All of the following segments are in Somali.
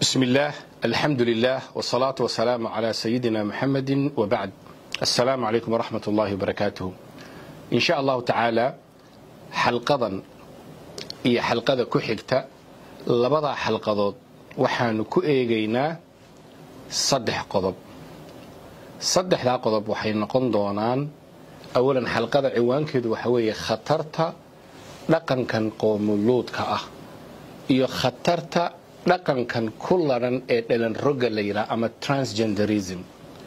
بسم الله الحمد لله والصلاة والسلام على سيدنا محمد وبعد السلام عليكم ورحمة الله وبركاته إن شاء الله تعالى حلقضا iyo xalqada ku xigta labada xalqadood waxaanu ku eegaynaa saddex qodob saddexdaa qodob waxay noqon doonaan awalan xalqada ciwaankeedu waxa weeye khatarta dhaqankan qoomuluudka ah iyo khatarta dhaqankan ku ladhan ee dhalan rogga la yidhaha ama transgenderism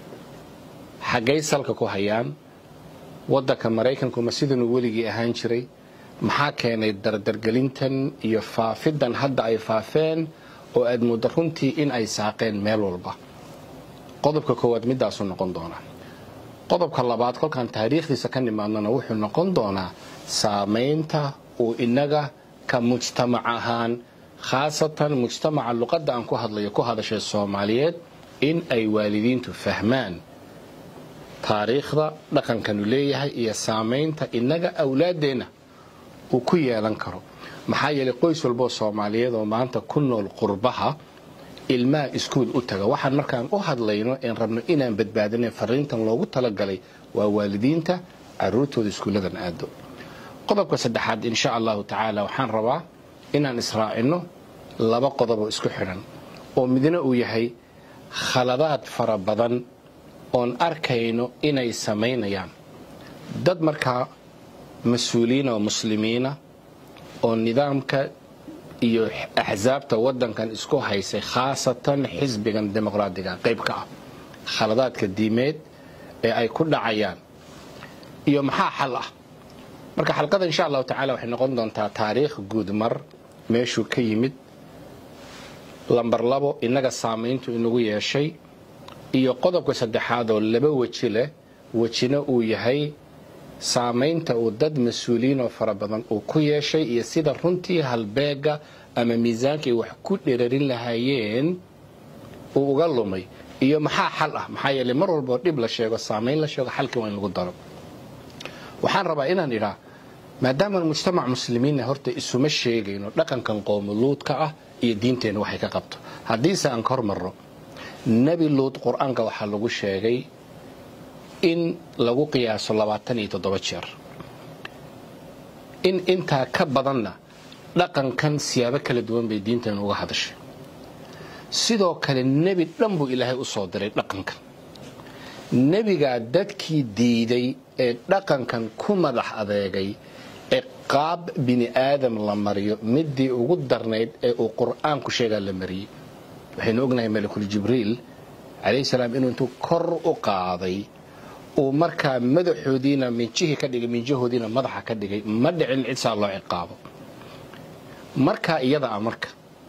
xaggay salka ku hayaan waddanka maraykanku ma sidanuu weligii ahaan jiray maxaa keenay dardargelintan iyo faafidan hadda ay faafeen oo aad muddo runtii in ay saaqeen meel walba qodobka koowaad midaasuu noqon doonaa qodobka labaad kolkaan taariikhdiisa ka nimaadnona wuxuu noqon doonaa saamaynta uu inaga ka mujtamac ahaan khaasatan mujtamaca luqadda aan ku hadlayo ku hadashay soomaaliyeed in ay waalidiintu fahmaan taariikhda dhaqankanu leeyahay iyo saamaynta inaga awlaaddeenna uu ku yeelan karo maxaa yeelay qoys walboo soomaaliyeed oo maanta ku nool qurbaha ilmaha iskuul u taga waxaan markaan u hadlayno een rabno inaan badbaadina fariintan loogu talagalay waa waalidiinta caruurtooda iskuulladan aado qodobka saddexaad insha allahu tacaala waxaan rabaa inaan israacino laba qodoboo isku xidhan oo midna uu yahay khaladaad fara badan oon arkayno inay samaynayaan dad markaa mas-uuliyiina oo muslimiina oo nidaamka iyo axsaabta waddankan isku haysay khaasatan xisbigan dimuqraadiga qayb ka ah khaladaadka diimeed ee ay ku dhacayaan iyo maxaa xal ah marka xalqada insha allahu tacala waxay noqon doontaa taariikh guud mar meeshuu ka yimid lambar labo innaga saamayntu inagu yeeshay iyo qodobka saddexaad oo laba weji leh wejina uu yahay saamaynta uu dad mas-uuliyiin oo fara badan uu ku yeeshay iyo sida runtii halbeega ama miisaankay wax ku dherarin lahaayeen uu uga lumay iyo maxaa xal ah maxaa yeeley mar walboo dhib la sheego saamayn la sheego xalkii waa in lagu daro waxaan rabaa inaan idhaa maadaamaan mujtamac muslimiinna horta isuma sheegayno dhaqankan qoomuluudka ah iyo diinteenna waxay ka qabto haddiise aan ka hormarro nebi luud qur-aanka waxaa lagu sheegay in lagu qiyaaso labaatan iyo toddoba jeer in intaa ka badanna dhaqankan siyaabo kala duwan bay diinteenu uga hadashay sidoo kale nebi dhan buu ilaahay u soo diray dhaqankan nebigaa dadkii diiday ee dhaqankan ku madax adeegay ee qaab bini aadam la mariyo midii ugu darnayd ee uu qur-aanku sheegaa la mariyey waxaynu ognahay malakul jibriil calayhi salaam inuu intuu kor u qaaday uu markaa madaxoodiina minjihii ka dhigay minjahoodiina madaxa ka dhigay ma dhicin cid saa loo ciqaabo markaa iyada ah marka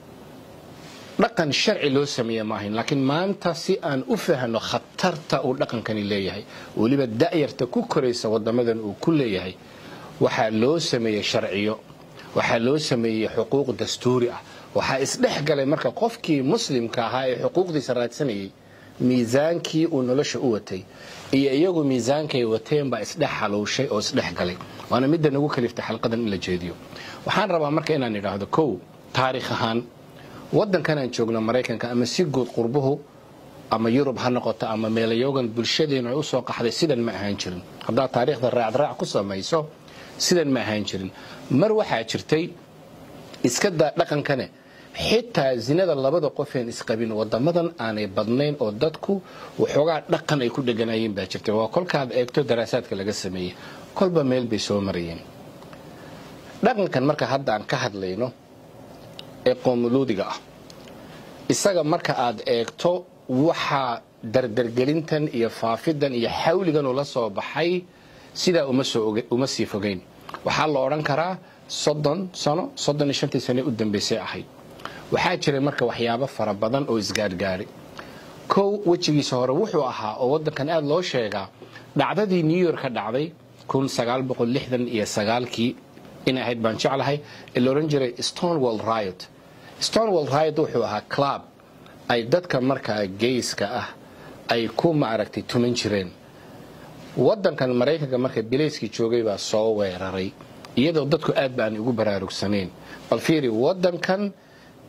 dhaqan sharci loo sameeye ma ahayn laakiin maanta si aan u fahno khatarta uu dhaqankani leeyahay weliba da'yarta ku koraysa wadamadan uu ku leeyahay waxaa loo sameeyey sharciyo waxaa loo sameeyey xuquuq dastuuri ah waxaa isdhex galay marka qofkii muslimka ahaa ee xuquuqdiisa raadsanayay miisaankii uu nolosha u watay iyo iyagu miisaankay wateen baa isdhex halowshay oo isdhex galay waana midda nagu kaliftay xalqadan in la jeediyo waxaan rabaa marka inaan idhaahdo kow taariikh ahaan waddankan aan joogno maraykanka ama si guud qurbuhu ama yurub ha noqoto ama meelayoogan bulshadeenu ay u soo qaxday sidan ma ahaan jirin haddaad taariikhda raacdraac ku samayso sidan ma ahaan jirin mar waxaa jirtay iska daa dhaqankane xitaa zinada labada qofeen isqabin wadamadan aanay badnayn oo dadku waxoogaa dhaqan ay ku dheganaayeen baa jirta waa kolkaad eegto daraasaadka laga sameeyey kolba meel bay soo marayeen dhaqankan marka hadda aan ka hadlayno ee qoomuluudiga ah isaga marka aad eegto waxaa dardargelintan iyo faafidan iyo xawligan ula soo baxay sidaa uma sii fogeyn waxaa la odhan karaa soddon sano soddon iyo shantii sane u dambaysay ahayd waxaa jiray marka waxyaabo fara badan oo isgaadhgaadhay kow wejigiisa hore wuxuu ahaa oo waddankan aada loo sheegaa dhacdadii new york ka dhacday kun sagaal boqol lixdan iyo sagaalkii inay ahayd baan jeclahay ee la odhan jiray stonewall riot stonewall riot wuxuu ahaa club ay dadka markaa geyska ah ay ku maaragtay tuman jireen waddankan maraykanka marka bilayskii joogay baa soo weeraray iyadoo dadku aad ba aan ugu baraarugsanayn bal fiiri waddankan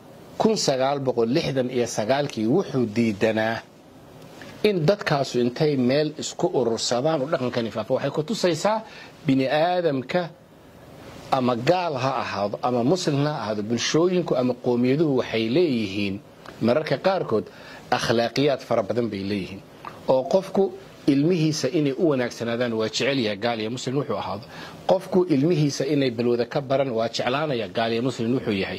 iyo sagaalkii wuxuu diidanaa in dadkaasu intay meel isku urursadaan oo dhaqankani faafo waxay ku tusaysaa bini aadamka ama gaal ha ahaado ama muslim ha ahaado bulshooyinku ama qowmiyaduhu waxay leeyihiin mararka qaarkood akhlaaqiyaad fara badan bay leeyihiin oo qofku ilmihiisa inay u wanaagsanaadaan waa jecelyaha gaal iyo muslim wuxuu ahaado qofku ilmihiisa inay balwada ka baran waa jeclaanaya gaal iyo muslim wuxuu yahay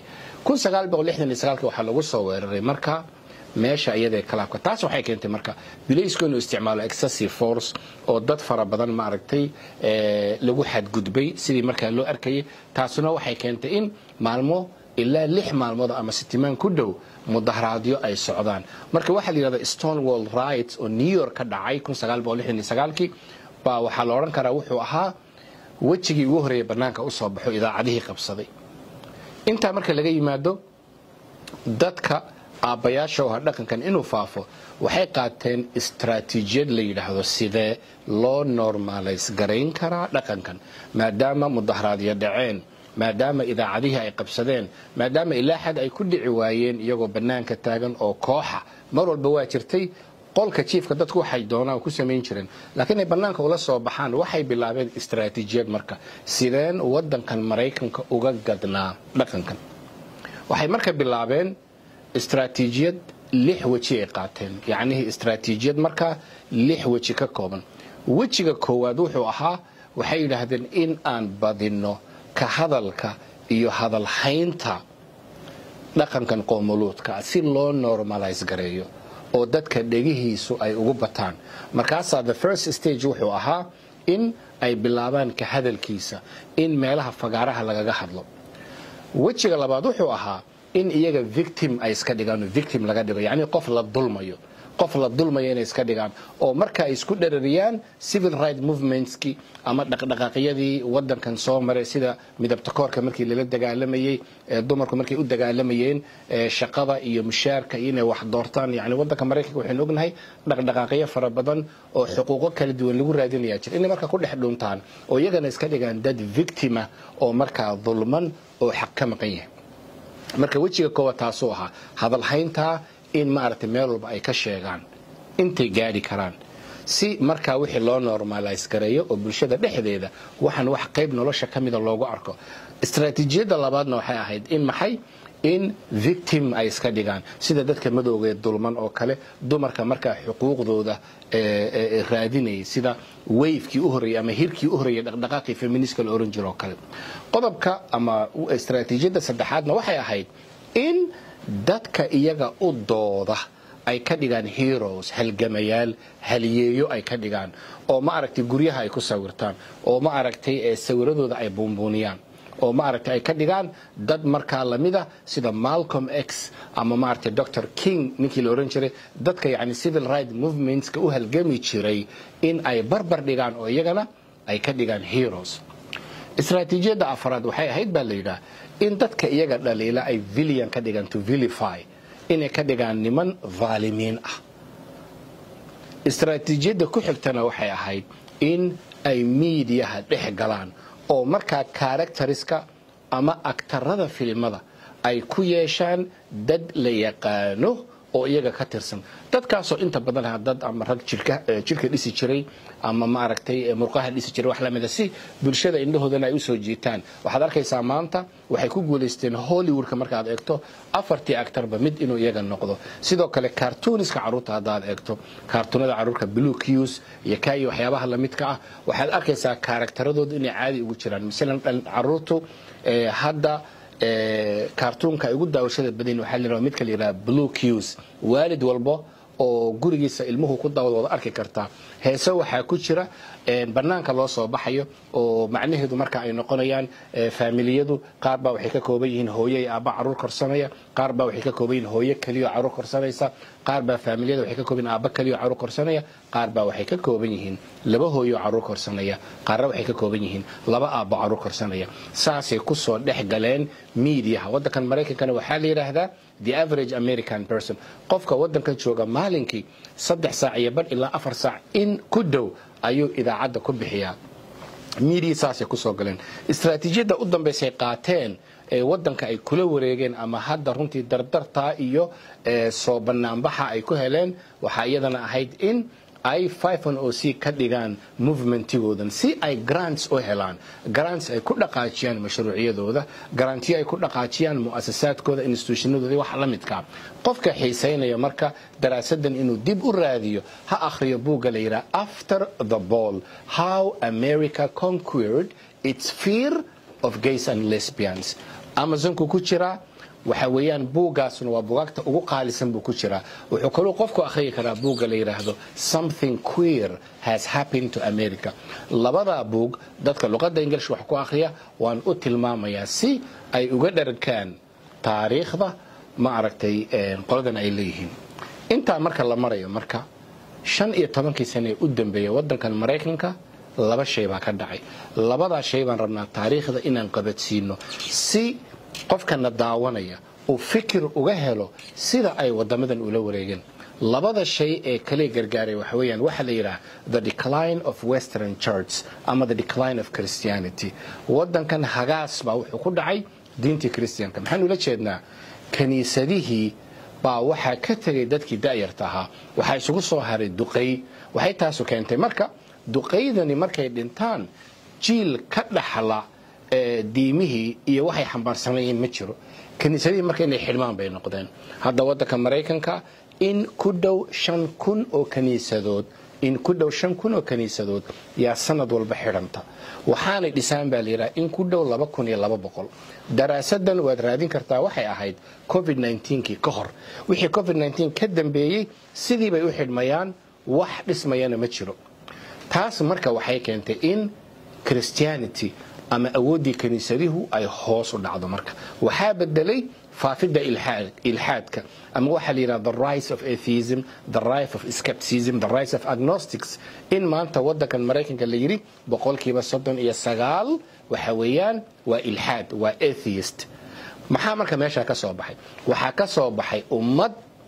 waxaa lagu soo weeraray marka meesha iyadae kalaabka taas waxay keentay marka bilaysku inuu isticmaalo excessive force oo dad fara badan maaragtay lagu xadgudbay sidii markaa loo arkayay taasuna waxay keentay in maalmo ilaa lix maalmood ama sitimaan ku dhow mudaharaadyo ay socdaan marka waxaa la yidhahda stonewall rights oo new york ka dhacay kii baa waxaa la odhan karaa wuxuu ahaa wejigii ugu horreeya bannaanka u soo baxo idaacadihii qabsaday intaa marka laga yimaado dadka aabbayaasha oo dhaqankan inuu faafo waxay qaateen istraatiijiyad la yidhaahdo sidee loo normalays garayn karaa dhaqankan maadaama mudaharaadyo dhaceen maadaama idaacadihii ay qabsadeen maadaama ilaa xad ay ku dhici waayeen iyagoo bannaanka taagan oo kooxa mar walba waa jirtay qolka jiifka dadku waxay doonaan ku samayn jireen laakiin ay bannaanka ula soo baxaan waxay bilaabeen istraatiijiyad marka sideen waddankan maraykanka uga gadnaa dhaqankan waxay marka bilaabeen istraatiijiyad lix weji ay qaateen yacnihii istraatiijiyad markaa lix weji ka kooban wejiga koowaad wuxuu ahaa waxay yidhaahdeen in aan badinno ka hadalka iyo hadalhaynta dhaqankan qoomuluudka si loo normalays gareeyo oo dadka dhegihiisu ay ugu bataan markaasaa the first stage wuxuu ahaa in ay bilaabaan ka hadalkiisa in meelaha fagaaraha lagaga hadlo wejiga labaad wuxuu ahaa in iyaga victim ay iska dhigaan victim laga dhigo yacni qof la dulmayo qof la dulmayo inay iska dhigaan oo marka ay isku dherariyaan civil right movementskii ama dhaqdhaqaaqyadii wadankan soo maray sida midabtakoorka markii lala dagaalamayey dumarku markay u dagaalamayeen shaqada iyo mushaarka iyo inay wax doortaan yani wadanka maraykanka waxaynu ognahay dhaqdhaqaaqyo fara badan oo xuquuqo kala duwan lagu raadinaya jira inay marka ku dhex dhuntaan oo iyagana iska dhigaan dad victima oo markaa dulman oo xaq ka maqan yahay marka wejiga koowaad taasuu ahaa hadalhayntaa in maaragtay meel walba ay ka sheegaan intay gaadhi karaan si markaa wixii loo normalays gareeyo oo bulshada dhexdeeda waxaan wax qayb nolosha ka mida loogu arko istraatiijiyadda labaadna waxay ahayd in maxay in victim ay iska dhigaan sida dadka madowgee dulman oo kale dumarka markaa xuquuqdooda raadinayay sida wayfkii u horreeyey ama hirkii u horreeyey dhaqdhaqaaqii feministka la oran jiro oo kale qodobka ama istraatiijiyadda saddexaadna waxay ahayd in dadka iyaga u dooda ay ka dhigaan heroes halgamayaal haliyeeyo ay ka dhigaan oo ma aragtay guryaha ay ku sawirtaan oo ma aragtay sawiradooda ay buunbuuniyaan oo ma aragtay ay ka dhigaan dad markaa lamida sida malcolm x ama maaragtay dr king ninkii la oran jiray dadka yani civil right movementska u halgami jiray in ay barbar dhigaan oo iyagana ay ka dhigaan heroes istraatiijiyadda afraad waxay ahayd baa la yidhaah in dadka iyaga dhaliila ay villian ka dhigaan to vilify inay ka dhigaan niman vaalimiin ah istraatiijiyadda ku xigtana waxay ahayd in ay miidiyaha dhex galaan oo markaa karakteriska ama aktarada filimada ay ku yeeshaan dad la yaqaano oo iyaga ka tirsan dadkaasoo inta badan ha dad ama rag jirka dhisi jiray ama maaragtay murqaha dhisi jiray wax lamida si bulshada indhahoodana ay usoo jiitaan waxaad arkaysaa maanta waxay ku guulaysteen hollywoodka markaad eegto afartii actarba mid inuu iyaga noqdo sidoo kale cartooniska carruurta haddaad eegto kaartuunada carruurka blue qs iyo kaiyo waxyaabaha lamidka ah waxaad arkaysaa kaaragtaradooda inay caadi ugu jiraan masalan carruurtu hadda kaartuunka ay ugu daawashada badan waxaa la yidhahda midka la yidhaha blue qs waalid walbo oo gurigiisa ilmuhu ku daawad wada arki kartaa heese waxaa ku jira bannaanka loo soo baxayo oo macnaheedu marka ay noqonayaan faamiliyadu qaar baa waxay ka kooban yihiin hooyo iyo aabba carruur korsanaya qaar baa waxay ka kooban yihiin hooyo keliyo carruur korsanaysa qaar baa faamiliyada waxay ka kooban yihiin aabba keliyo carruur korsanaya qaar baa waxay ka kooban yihiin laba hooyo carruur korsanaya qaarna waxay ka kooban yihiin laba aabbo carruur korsanaya saasay kusoo dhex galeen miidiyaha waddankan maraykankana waxaa la yidhaahdaa the average american person qofka waddankan jooga maalinkii saddex saac iyo badh ilaa afar saac in ku dhow ayuu idaacadda ku bixiyaa miidiya saasay kusoo galeen istraatiijiyadda u dambaysay qaateen ee wadanka ay kula wareegeen ama hadda runtii dardartaa iyo soo banaanbaxa ay ku heleen waxaa iyadana ahayd in ay o c ka dhigaan movementigoodan si ay grants u helaan grants ay ku dhaqaajiyaan mashruuciyadooda garantiyo ay ku dhaqaajiyaan mu'asasaadkooda institutionadooda wax la midka qofka xiisaynaya marka daraasadan inuu dib u raadiyo ha akhriyo buugga la yidhaha after the ball how america conquered its fear of gays and lesbians amazonku ku jiraa waxa weeyaan buuggaasuna waa bugaagta ugu qaalisan buu ku jiraa wuxuu kaluu qofku akhriyi karaa buugga la yidhaahdo something queer has happened to america labadaa buug dadka luqadda ingilish wax ku akhriya waan u tilmaamayaa si ay uga dharkaan taariikhda ma aragtay qoladan ay leeyihiin intaa marka la marayo marka shan iyo tobankii sane ee u dambeeya waddankan maraykanka laba shay baa ka dhacay labadaa shay baan rabnaa taariikhda inaan qabadsiino si qofkana daawanaya uu fikir uga helo sida ay wadamadan ula wareegeen labada shay ee kale gargaaray waxa weeyaan waxaa la yidhaha the decline of western church ama the decline of christianity waddankan hagaas baa wuxuu ku dhacay diintii christianka maxaan ula jeednaa kiniisadihii baa waxaa ka tegay dadkii da'yarta ahaa waxaa isugu soo haray duqay waxay taasu keentay marka duqaydani markay dhintaan jiil ka dhaxla diimihii iyo waxay xambaarsanayeen ma jiro kiniisadihii marka inay xidhmaan bay noqdeen hadda waddanka maraykanka in ku dhow shan kun oo kaniisadood in ku dhow shan kun oo kaniisadood yaa sanad walba xidhanta waxaanay dhisaan baa layidhaha in ku dhow laba kun iyo laba boqol daraasadan waad raadin kartaa waxay ahayd covid kii ka hor wixii covid ka dambeeyey sidii bay u xidhmayaan wax dhismayana ma jiro taas marka waxay keentay in christianity ama awooddii kiniisadihu ay hoos u dhacdo marka waxaa bedelay faafidda ilxaadka ama waxaa la yidhaha the rise of atheism the rise of skepticism the rise of agnostics in maanta waddankan maraykanka la yidhi boqolkiiba soddon iyo sagaal waxa weeyaan waa ilxaad waa atheist maxaa marka meeshaa ka soo baxay waxaa ka soo baxay ummad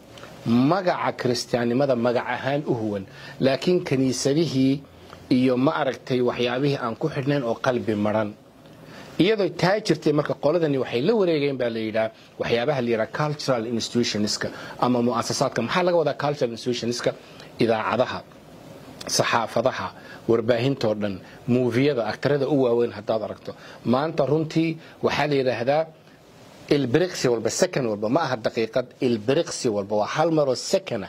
magaca kiristaannimada magac ahaan u huwan laakiin kiniisadihii iyo ma aragtay waxyaabihii aan ku xidhnayn oo qalbi maran iyadoo taa jirtay marka qoladani waxay la wareegeen baa la yidhaha waxyaabaha la yidhaha cultural institutionska ama mu'asasaadka maxaa laga wadaa cultural institutionska idaacadaha saxaafadaha warbaahintoo dhan muufiyada aktarada u waaweyn haddaad aragto maanta runtii waxaa la yidhaahdaa ilbiriqsi walba second walba ma aha daqiiqad ilbiriqsi walba waa hal maroo secona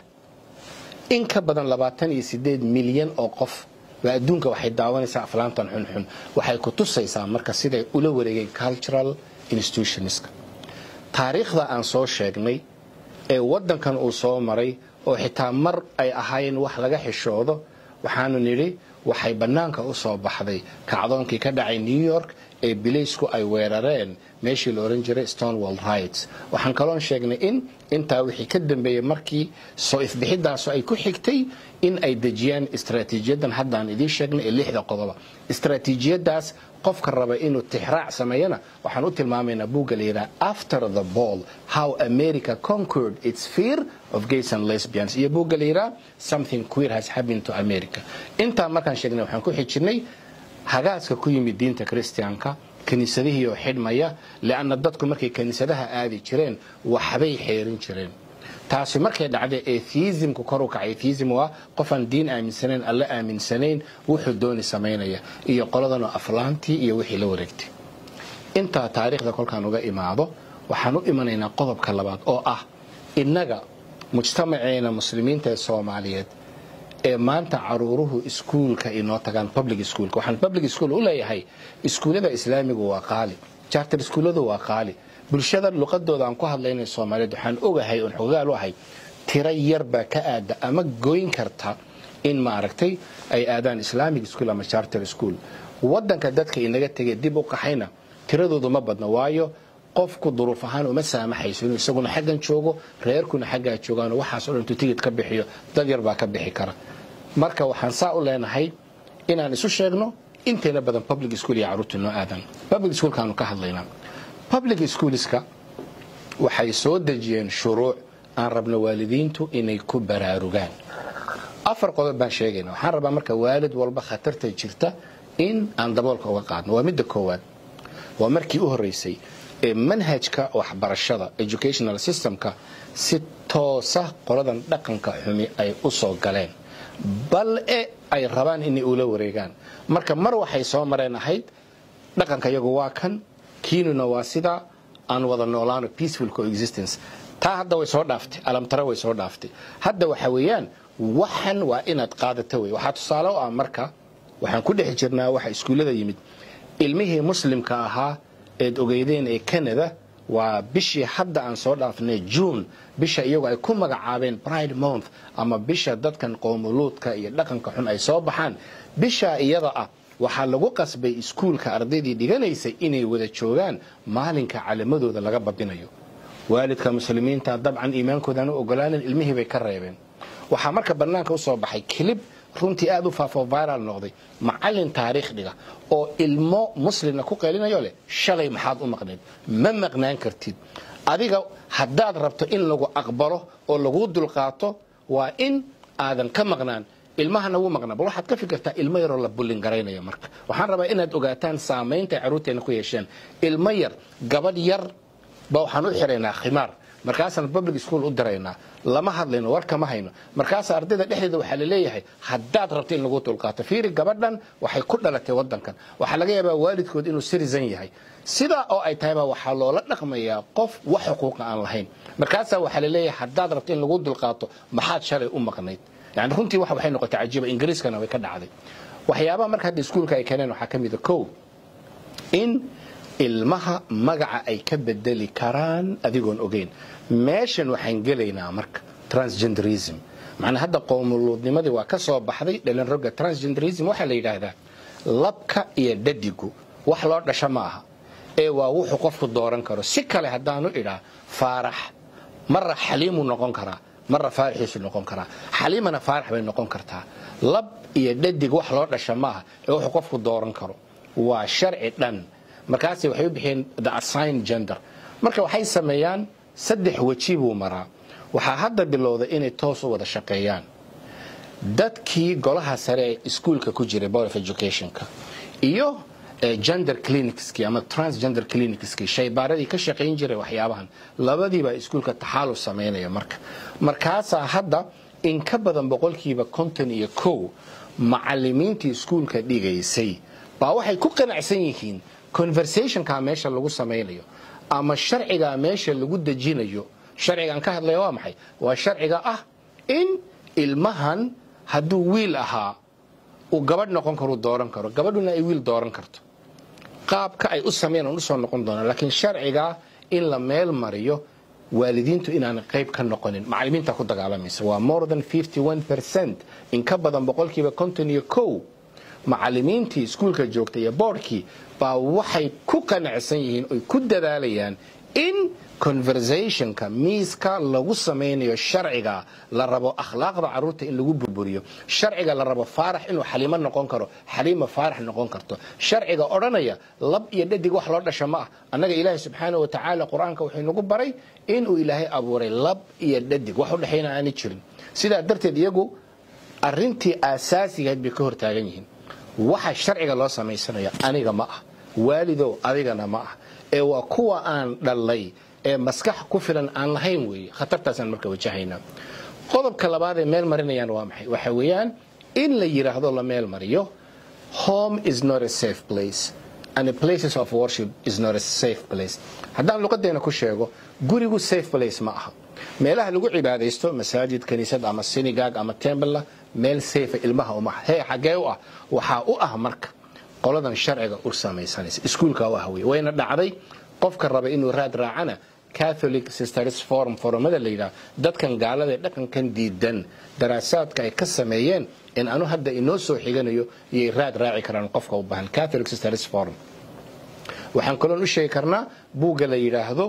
in ka badan labaatan iyo sideed milyan oo qof baa adduunka waxay daawanaysaa aflaantan xunxun waxay ku tusaysaa marka siday ula wareegeen cultural institutionska taariikhda aan soo sheegnay ee waddankan uu soo maray oo xitaa mar ay ahaayeen wax laga xishoodo waxaanu nidhi waxay bannaanka u soo baxday kacdoonkii ka dhacay new york ee bilaysku ay weerareen meeshii la ohan jiray stonewall rights waxaan kaloon sheegnay in intaa wixii ka dambeeyey markii soo ifbixidaasu ay ku xigtay in ay dejiyaan istraatiijiyadan haddaan idiin sheegnay ee lixda qodoba istraatiijiyadaas qofka raba inuu tixraac sameeyana waxaan u tilmaamaynaa buugga la yidhaha after the ball how america conquered its fear of gays and lesbians iyo buugga la yidhaha something queer has happened to america intaa markaan sheegnay waxaan ku xijinay hagaaska ku yimid diinta kristiyaanka kiniisadihii oo xidhmaya leanna dadku markay kiniisadaha aadi jireen waxbay xeerin jireen taasi markay dhacday atheismku kor u kacay atheism waa qofaan diin aaminsanayn alla aaminsanayn wuxuu dooni samaynaya iyo qoladanoo aflaantii iyo wixii la wareegtay intaa taariikhda kolkaan uga imaado waxaan u imanaynaa qodobka labaad oo ah innaga mujtamaceena muslimiinta ee soomaaliyeed ee maanta caruuruhu iskuulka inoo tagaan public schoolka waxaan public school u leeyahay iskuullada islaamigu waa qaali charter iskuulladu waa qaali bulshada luqadooda aan ku hadlaynay soomaaliyeed waxaan ogahay oon xogaal u ahay tiro yar baa ka aada ama goyn karta in maaragtay ay aadaan islamic school ama charter school wadanka dadka inaga tegay dib u qaxayna tiradoodu ma badna waayo qofku duruuf ahaan uma saamaxayso inuu isaguna xaggan joogo reerkuna xaggaa joogaano waxaas o dhan intuu tigid ka bixiyo dad yar baa ka bixi kara marka waxaan saa u leenahay inaan isu sheegno intayna badan public school iyo carruurta noo aadan public schoolkaanu ka hadlaynaa public schoolska waxay soo dejiyeen shuruuc aan rabno waalidiintu inay ku baraarugaan afar qodob baan sheegayna waxaan rabaa marka waalid walba khatarta jirta in aan daboolka uga qaadno waa midda koowaad waa markii u horreysay ee manhajka waxbarashada educational systemka si toosa qoladan dhaqanka xumi ay u soo galeen bal e ay rabaan inay ula wareegaan marka mar waxay soo mareen ahayd dhaqanka iyagu waa kan kiinuna waa sidaa aan wada noolaano peaceful coexistence taa hadda way soo dhaaftay alamtare way soo dhaaftay hadda waxa weeyaan waxan waa inaad qaadato wey waxaa tusaale u ah marka waxaan ku dhex jirnaa waxa iskuullada yimid ilmihii muslimka ahaa eed ogeydeen ee canada waa bishii hadda aan soo dhaafnay june bisha iyagu ay ku magacaabeen pride month ama bisha dadkan qoomuluudka iyo dhaqanka xun ay soo baxaan bisha iyada ah waxaa lagu qasbay iskuulka ardaydii dhiganaysay inay wada joogaan maalinka calamadooda laga babinayo waalidka muslimiinta dabcan iimaankoodan u ogolaanin ilmihii bay ka reebeen waxaa marka bannaanka u soo baxay kilib runtii aad u faafo viral noqday macallin taariikh dhiga oo ilmo muslimna ku qeylinayo leh shalay maxaad u maqnayd ma maqnaan kartid adiga haddaad rabto in lagu aqbalo oo laguu dulqaato waa in aadan ka maqnaan ilmahana wuu maqnaa bal waxaad ka fikirtaa ilmo yaroo la bullin garaynaya marka waxaan rabaa inaad ogaataan saamaynta ay carruurteena ku yeesheen ilmo yar gabadh yar ba waxaan u xiraynaa khimaar markaasaan public school u diraynaa lama hadlayno war kama hayno markaas ardayda dhexdeeda waxaa laleeyahay haddaad rabto in lagu dulqaato fiiri gabadhan waxay ku dhalatay wadankan waxaa laga yaabaa waalidkood inuu citizen yahay sidaa oo ay tahayba waxaa loola dhaqmayaa qof wax xuquuqa aan lahayn markaasaa waxaa laleeyahay haddaad rabto in lagu dulqaato maxaad shalay u maqnayd yani runtii wax waxay noqotay cajiiba ingiriiskana way ka dhacday waxyaabaha marka hadda iskuulka ay keeneen waxaa ka mida kow in ilmaha magaca ay ka bedeli karaan adigoon ogeyn meeshan waxaan gelaynaa marka transgenderism macnaa hadda qoomuluudnimadii waa ka soo baxday dhalinroga transgenderism waxaa la yidhaahdaa labka iyo dhadigu wax loo dhasho ma aha ee waa wuxuu qofku dooran karo si kale haddaanu idhaa faarax marra xaliimuu noqon karaa marra faaraxiisu noqon karaa xaliimana faarax bay noqon kartaa lab iyo dhadig wax loo dhasha ma aha ee wuxuu qofku dooran karo waa sharci dhan markaas waxay u bixiyeen the assign gender marka waxay sameeyaan saddex weji buu maraa waxaa hadda bilowday inay toos u wada shaqeeyaan dadkii golaha sare ee iskuulka ku jiray board of educationka iyo gender clinicski ama transgender clinicski shaybaaradii ka shaqayn jiray waxyaabahan labadiibaa iskuulka taxaaluf samaynaya marka markaasaa hadda in ka badan boqolkiiba konton iyo kow macalimiintii iskuulka dhigaysay baa waxay ku qanacsan yihiin conversationka meesha lagu samaynayo ama sharciga meesha lagu dejinayo sharcigaan ka hadlaya waa maxay waa sharciga ah in ilmahan hadduu wiil ahaa uu gabadh noqon karo dooran karo gabadhuna ay wiil dooran karto qaabka ay u sameyn aan usoo noqon doona laakiin sharciga in la meel mariyo waalidiintu inaan qayb ka noqonin macalimiinta ku dagaalamaysa waa more than 51 percent in ka badan boqolkiiba konton iyo kow macalimiintii iskuulka joogtay iyo boardkii baa waxay ku qanacsan yihiin oy ku dadaalayaan in conversationka miiska lagu samaynayo sharciga la rabo akhlaaqda caruurta in lagu burburiyo sharciga la rabo faarax inuu xaliimo noqon karo xaliima faarax noqon karto sharciga odhanaya lab iyo dhadig wax loo dhasha ma ah annaga ilaahay subxaana wa tacaala qur-aanka wuxuu nagu baray inuu ilaahay abuuray lab iyo dhadig wax u dhexayna aanay jirin sidaa darteed iyagu arintii aasaasigahayd bay ka hortaagan yihiin waxa sharciga loo samaysanaya aniga ma ah waalidow adigana ma ah ee waa kuwa aan dhalay ee maskax ku filan aan lahayn weeye khatartaasaan marka wajahaynaa qodobka labaad ee meel marinayaan waa maxay waxa weeyaan in la yidhaahdo la meel mariyo home is not a safe place and the places of worship is not a safe place haddaan luqadeena ku sheego gurigu safe place ma aha meelaha lagu cibaadaysto masaajid kaniisad ama sinigag ama tembla meel safe ilmaha uma hee xagee u ah waxaa u ah marka qoladan sharciga u samaysanaysa iskuulka u ah wey wayna dhacday qofka raba inuu raad raacana catholic sisters forum forumada la yidhaha dadkan gaalada ee dhaqankan diidan daraasaadka ay ka sameeyeen in anu hadda inoo soo xiganayo iyay raad raaci karaan qofka u baahan catholic sisters forum waxaan kaloon u sheegi karnaa buugga la yidhaahdo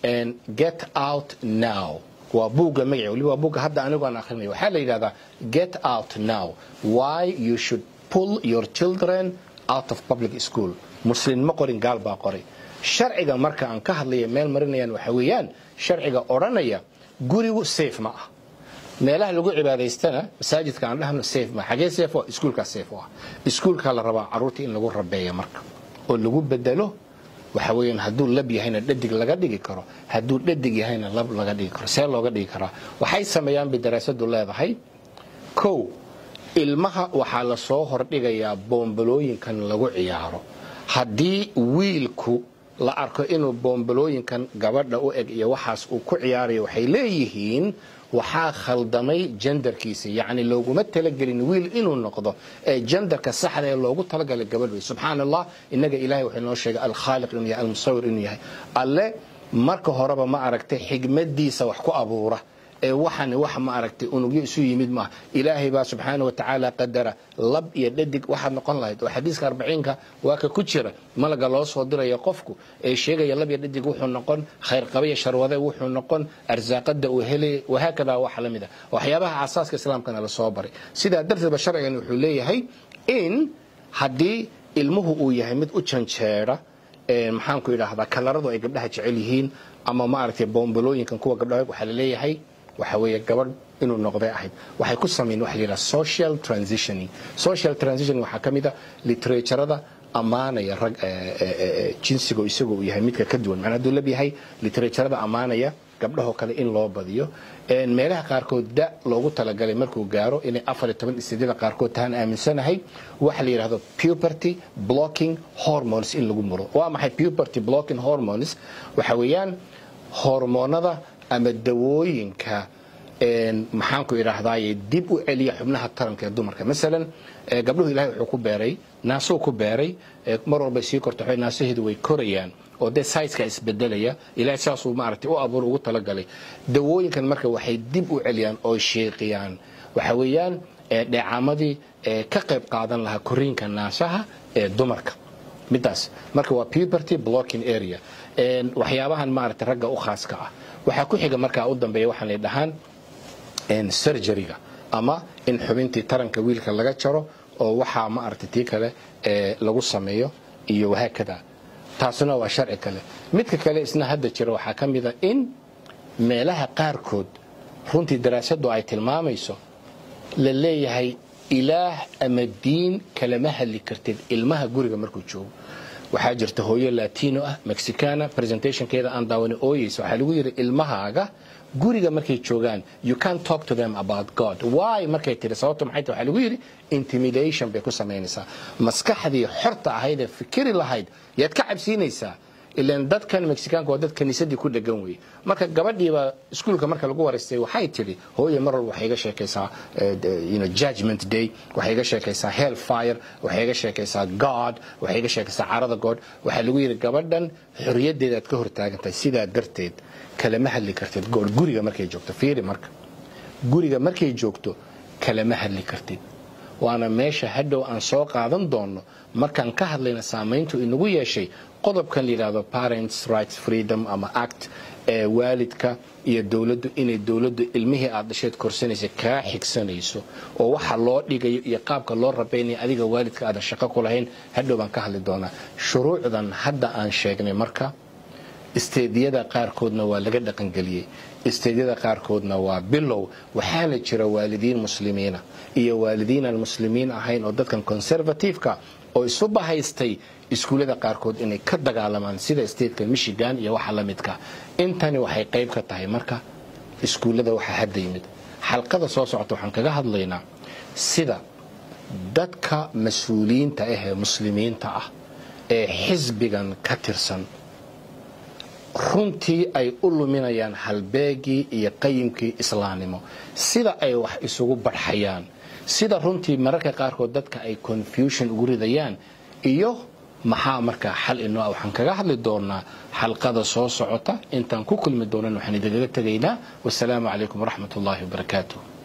get out now waa buugga magaci waliba waa buugga hadda anigu aan akhrinayo waxaa la yidhahdaa get out now why you should pull your children out of public school muslim ma qorin gaal baa qoray sharciga marka aan ka hadlaya meel marinayaan waxa weeyaan sharciga odhanaya gurigu safe ma ah meelaha lagu cibaadaystana masaajidka aan dhahno safe ma xagee safe waa iskuulkaa safe ah iskuulka la rabaa carruurta in lagu rabeeyo marka oo lagu bedelo waxa weeyaan hadduu lab yahayna dhadig laga dhigi karo hadduu dhadig yahayna lab laga dhigi karo see looga dhigi karaa waxay sameeyaan bay daraasadu leedahay kow ilmaha waxaa lasoo hordhigayaa boombalooyinkan lagu ciyaaro haddii wiilku la arko inuu boombalooyinkan gabadha u eg iyo waxaas uu ku ciyaarayo waxay leeyihiin waxaa khaldamay jendarkiisa yacni looguma talagelin wiil inuu noqdo ee jendarka saxda ee loogu talagalay gabadh wey subxaana allah innaga ilahay wuxuu inoo sheegay alkhaaliq inuu yahay almusawir inuu yahay alle marka horeba ma aragtay xigmadiisa wax ku abuura ee waxani wax ma aragtay unugyo isu yimid maaha ilaahay baa subxaana wa tacaala qadara lab iyo dhadig waxaad noqon lahayd oo xadiiska arbaciinka waa ka ku jira malaga loo soo diraya qofku ee sheegaya lab iyo dhadig wuxuu noqon khayrqaba iyo sharwade wuxuu noqon arsaaqada uu helay wahaakada wax la mid ah waxyaabaha asaaska islaamkana lasoo baray sidaa darteedba sharcigan wuxuu leeyahay in haddii ilmuhu uu yahay mid u janjeera maxaanku idhaahdaa kalaradu ay gabdhaha jecel yihiin ama maaragtay boombalooyinkan kuwa gabdhaha waxaa laleeyahay waxa weeye gabadh inuu noqday ahayd waxay ku sameeyeen waxa la yidhaha social transitioning social transitioning waxaa ka mid a literaturada ammaanaya rag jinsiga isagoo uu yahay midka ka duwan macnaa hadduu lab yahay literaturada ammaanaya gabdhahoo kale in loo badiyo meelaha qaarkood da loogu talagalay markuu gaaro inay afar iyo toban istidyada qaarkood tahaan aaminsanahay waxa la yidhahdo puberty blocking hormones in lagu muro waa maxay puberty blocking hormones waxa weeyaan hormoonada ama dawooyinka maxaanku idhaahdaaye dib u celiya xubnaha taranka ee dumarka masalan gabdhuhu ilahay wuxuu ku beeray naasuu ku beeray mar walbay sii korto naasaheedu way korayaan oo dee saiska isbedelaya ilahay saasuu maaragtay u abuur ugu talagalay dawooyinkan marka waxay dib u celiyaan oo sheeqiyaan waxa weeyaan dheecaamadii ka qayb qaadan lahaa koriinka naasaha ee dumarka midaas marka waa puberty blocking area waxyaabahan maaragtay ragga u khaaska ah waxaa ku xiga markaa u dambeeya waxaan lay dhahaan surgeryga ama in xubintii taranka wiilka laga jaro oo waxaa maaragtay tii kale lagu sameeyo iyo wahaakada taasuna waa sharci kale midka kale isna hadda jira waxaa ka mida in meelaha qaarkood runtii daraasadu ay tilmaamayso la leeyahay ilaah ama diin kalama hadli kartid ilmaha guriga markuu joogo waxaa jirta hooyo latino ah mexicana presentationkeeda aan daawana ooyeysa waxaa lagu yidhi ilmahaaga guriga markay joogaan you can't talk to them about god why markay tiri sababta maxay tahay waxaa lagu yidhi intimidation bay ku samaynaysaa maskaxdii xorta ahayd ee fikiri lahayd yaad ka cabsiinaysaa ilan dadkan mexicaanka waa dad kaniisadii ku dhegan weye marka gabadhiiba iskuulka marka lagu waraystay waxay tidhi hooye mar walba waxay iga sheekaysaa judgment day waxay iga sheekaysaa hell fire waxay iga sheekaysaa god waxay iga sheekaysaa carada god waxaa lagu yidhi gabadhan xorriyadeedaad ka hortaagantahay sidaa darteed kalama hadli kartid goor guriga markay joogto fiiri marka guriga markay joogto kalama hadli kartid waana meesha hadhow aan soo qaadan doonno markaan ka hadlayna saamayntu inagu yeeshay qodobkan la yidhahdo parents rights freedom ama act ee waalidka iyo dowladdu inay dowladdu ilmihii aad dhasheed korsanaysa kaa xigsanayso oo waxa loo dhigayo iyo qaabka loo rabaynaya adiga waalidka aadan shaqo ku lahayn hadhow baan ka hadli doonaa shuruucdan hadda aan sheegnay marka isteediyada qaarkoodna waa laga dhaqangeliyey isteedyada qaarkoodna waa bilow waxaana jira waalidiin muslimiina iyo waalidiin aan muslimiin ahayn oo dadkan conservativeka oo isu bahaystay iskuullada qaarkood inay ka dagaalamaan sida stateka michigan iyo waxa la midka intani waxay qayb ka tahay marka iskuullada waxaa hadda yimid xalqada soo socota waxaan kaga hadlaynaa sida dadka mas-uuliyiinta ah ee muslimiinta ah ee xisbigan ka tirsan runtii ay u luminayaan halbeegii iyo qayimkii islaamnimo sida ay wax isugu barxayaan sida runtii mararka qaarkood dadka ay confusion ugu ridayaan iyo maxaa markaa xal inoo ah waxaan kaga hadli doonaa xalqada soo socota intaan ku kulmi doonan waxaan idinkaga tegaynaa wasalaamu calaykum waraxmat ullaahi wabarakaatuh